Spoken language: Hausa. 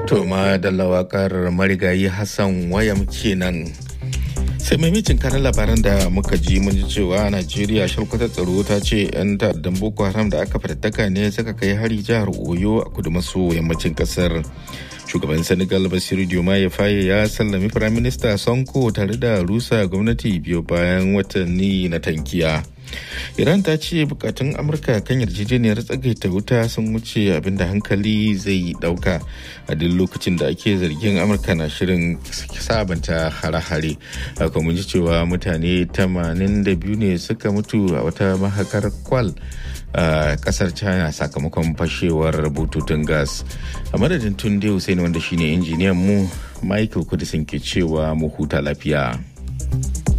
To ma da lawakar marigayi Hassan wayam kenan. sai maimacin kanan labaran da muka ji mun ji cewa najeriya shalkwatar tsaro ta ce 'yan ta'addan boko haram da aka fatattaka ne suka kai hari jihar oyo a kudu maso yammacin kasar shugaban senegal basiru diomaye faye ya sallami firaminista sonko tare da rusa gwamnati biyu bayan watanni na tankiya iran ta ce bukatun amurka kan yarjejeniyar tsagaita wuta sun wuce abinda hankali zai dauka a duk lokacin da ake zargin amurka na shirin sabanta hare-hare haka mun ji cewa mutane 82 ne suka mutu a wata mahakar kwal a kasar china sakamakon fashewar bututun gas a madadin tunde hussein wanda shine injiniyan mu michael kudisin ke cewa mu huta lafiya.